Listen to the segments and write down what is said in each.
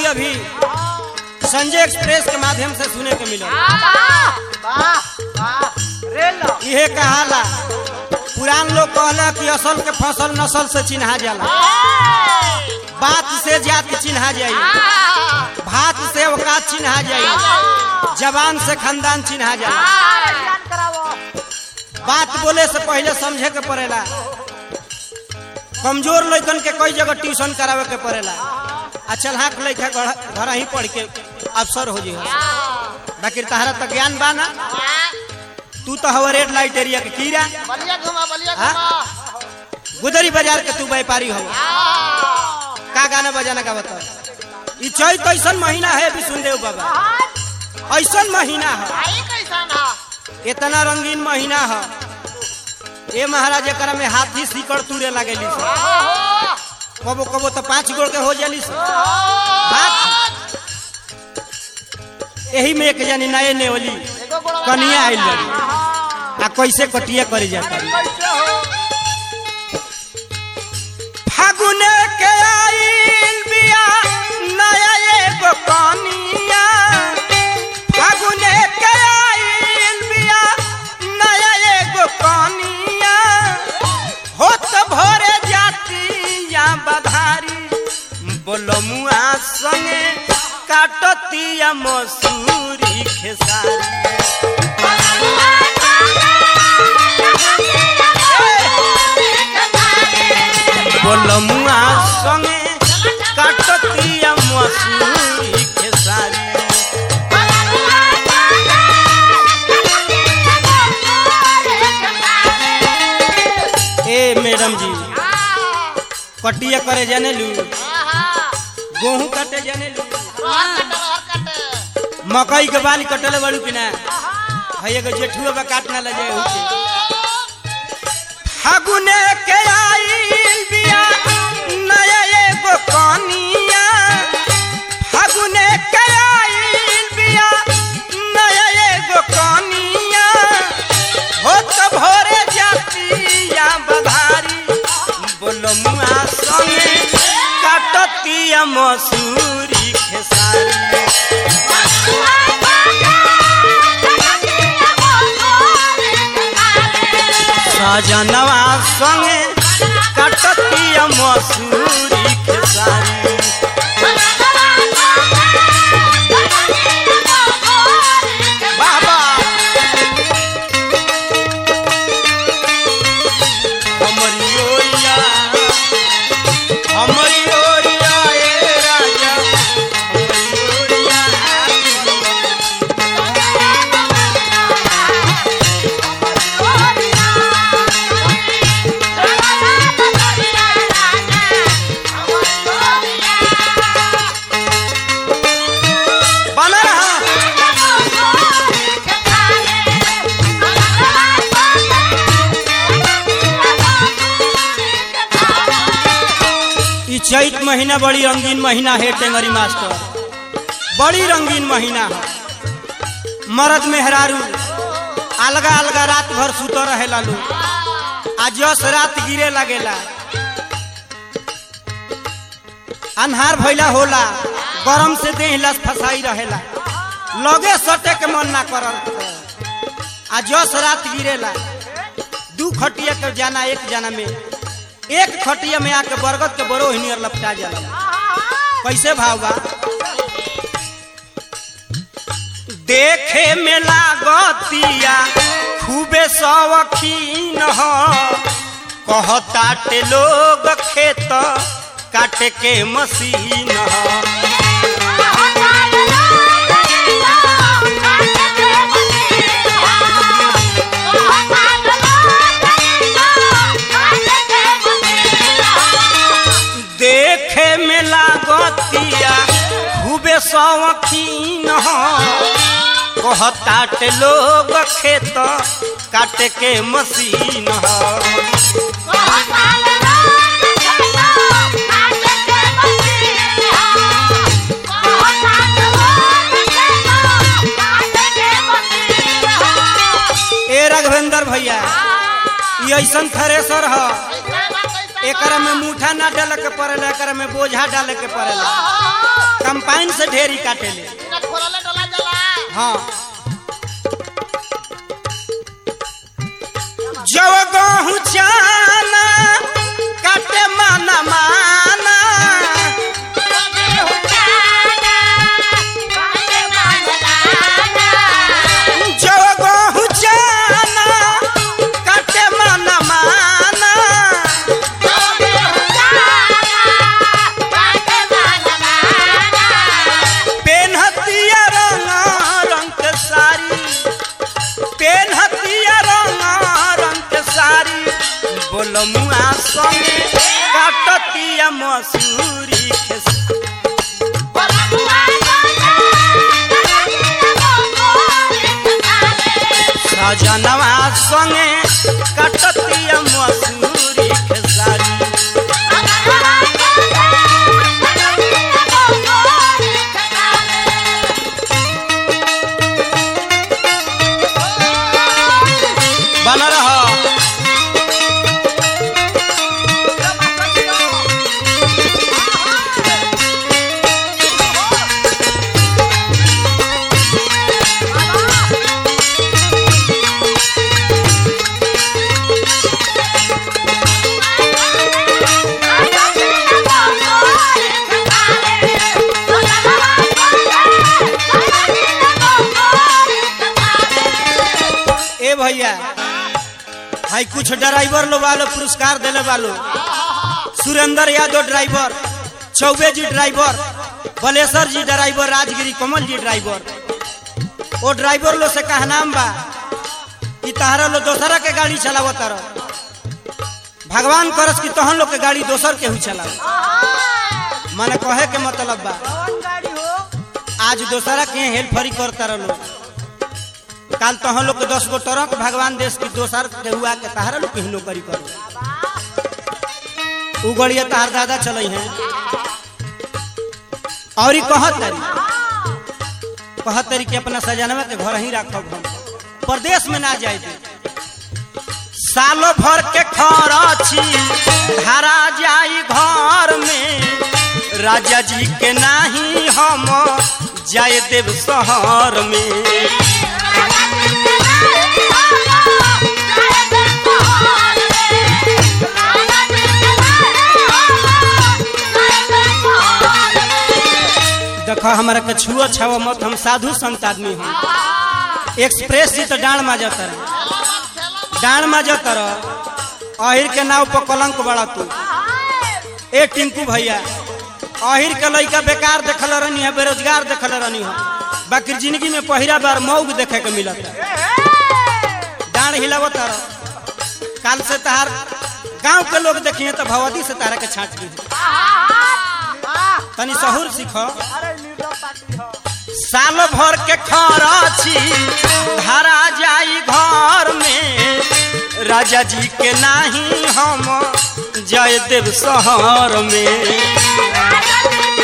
अभी अभी संजय एक्सप्रेस के माध्यम से सुने के मिला वाह वाह रेल इहे कहाला पुरान लोग कहला कि असल के फसल नस्ल से चिन्हा जाला बात से जात चिन्हा जाई भात से औकात चिन्हा जाई जवान से खानदान चिन्हा जाई ज्ञान करावो बात बोले से पहले समझे के पड़ेला कमजोर लड़कन के कई जगह ट्यूशन करावे के पड़ेला आ चलहाक लड़का घर घर ही पढ़ के अफसर हो जी बाकी तहरा तो ज्ञान बा ना तू तो हवा रेड लाइट एरिया के कीड़ा बलिया घुमा बलिया हाँ? घुमा गुदरी बाजार के तू व्यापारी हो का गाना बजाना का बता ई चैत ऐसन महीना है भी सुनदेव बाबा ऐसन महीना है आई कैसा ना इतना रंगीन महीना है ए महाराज एकरा में हाथी सीकड़ तुरे लगेली से कबो कबो तो पांच गोड़ के हो जाली से बात यही में एक जानी नए नेवली एगो गोड़ा कनिया आइल बड़ी आ कैसे कटिया करे जाता कैसे हो फागुने के आइल बिया नया एगो कनिया फागुने के आइल बिया नया एगो कनिया होत भरे जाती या बधारी बोलमुआ संगे काटतिया मसूरी खेसारी बोलमुआ संगे काटतिया मसूरी खेसारी ए मैडम जी कटिया करे जाने लू गेहूं काटे जाने लू मकई के बाल कटले बड़ू कि ना है एगो जेठुआ बा काट ना ले जाए हुके फागुने के आइल बिया नया एगो कनिया फागुने के आइल बिया नया एगो कनिया होत भरे जातिया बधारी बोलमुआ संगे काटतिया मसूरी खेसारी सजनवा संगे कटतिया मसूरी खेसारी बाबा हमरी ओरिया हमरी ओरिया ए राजा हमरी ओरिया बना रहा ई चैत महीना बड़ी रंगीन महीना है टेंगरी मास्टर बड़ी रंगीन महीना है मर्द मेहरारू अलगा अलगा रात भर सुत रहे लालू आ जस रात गिरे लगेला अन्हार भइला होला गरम से देह लस फसाई रहेला लगे सटे के मन ना करल आ जस रात गिरेला दू खटिया के जाना एक जाना में एक खटिया में आके बरगद के बरो हिनियर लपटा जाला कैसे भाव बा देखे में लागतिया खूबे शौकीन ह कहताटे लोग खेत काटे के मशीन ह देखे में लागतिया खूबे शौकीन ह कहताटे लोग खेत काटे के मशीन ह ए राघवेंद्र भैया ये ऐसन थ्रेसर ह एकरा में मूठा ना डाले के पड़ेला एकरा में बोझा डाले के पड़ेला कंपाइन से ढेरी काटेले बिना खोलले डला जला हाँ जव गहूँ जाना काटे माना माना जव गहूँ जाना काटे माना माना पेनहतिया रंग रंग के साड़ी पेनहतिया रंग रंग के साड़ी बोलमुआ संगे काटतिया मसूरी खेस सजनवा संगे काटतिया मसूरी खेसारी बन रह ए भैया भाई कुछ ड्राइवर लोग वालो पुरस्कार दिले वालो सुरेंद्र यादव ड्राइवर चौबे जी ड्राइवर बलेश्वर जी ड्राइवर राजगिरी कमल जी ड्राइवर वो ड्राइवर लोग से कहा नाम बा कि तहरा लोग दोसरा के गाड़ी चलावत तारो भगवान करस कि तहन लोग के गाड़ी दोसर के हुई चलाओ माने कहे के मतलब बा आज दोसरा के हेल्प फरी करता रहो काल तहन लोग के दस गो ट्रक भगवान देश की दोसर के हुआ के तहरा लोग के नौकरी करो उ गड़िया तहार दादा चले हैं और ई कहत तारी कहत तारी कि अपना सजनवा के घर ही रखब हम प्रदेश में ना जाए दे सालों भर के खरची धारा जाई घर में राजा जी के नाही हम जाए देव शहर में देखो हमारा के छुआ छावा मत हम साधु संत आदमी हम एक्सप्रेस जी तो डांड मा जाता रहे डांड मा जाता रह अहिर के नाव पर कलंक बड़ा तू ए टिंकू भैया अहिर के लइका बेकार देखल रहनी है बेरोजगार देखल रहनी है बाकी जिंदगी में पहिला बार मऊग देखे के मिलत डांड हिलावत रह काल से तहार गांव के लोग देखिए तो भगवती से तारा के छाट दी तनी सहूर सीखो साल भर के खरची धरा जाई घर में राजा जी के नाही हम जय देव शहर में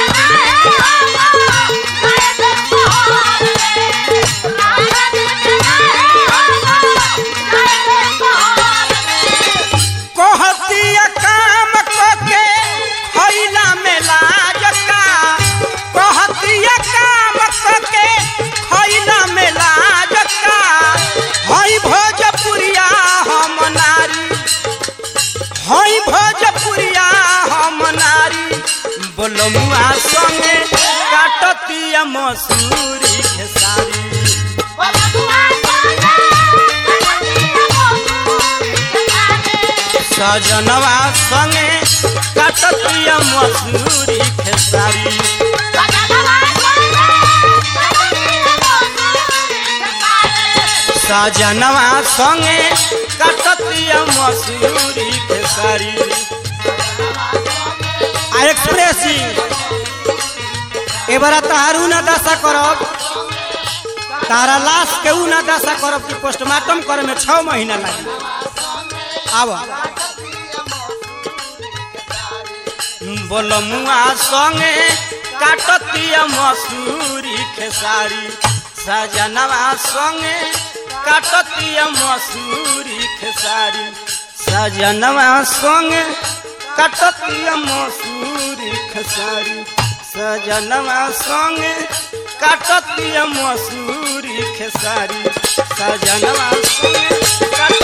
कहतिया काम के खैला में लाज का कहतिया काम के खैला में लाज का हई भोजपुरिया हम नारी हई भोजपुरिया हम नारी बोलमुआ संगे काटतिया मसूरी खेसारी सजनवा संगे काटतिया मसूरी खेसारी सजनवा संगे काटतिया मसूरी खेसारी आ एक्सप्रेस जी एबारा तहारू ना दशा करब तारा लाश के ऊ ना दशा करब कि पोस्टमार्टम करे में छह महीना लगी आब बोलमुआ संगे काटतिया मसूरी खेसारी सजनवा संगे काटतिया मसूरी खेसारी सजनवा संगे काटतिया मसूरी खेसारी सजनवा संगे काटतिया मसूरी खेसारी सजनवा संगे काट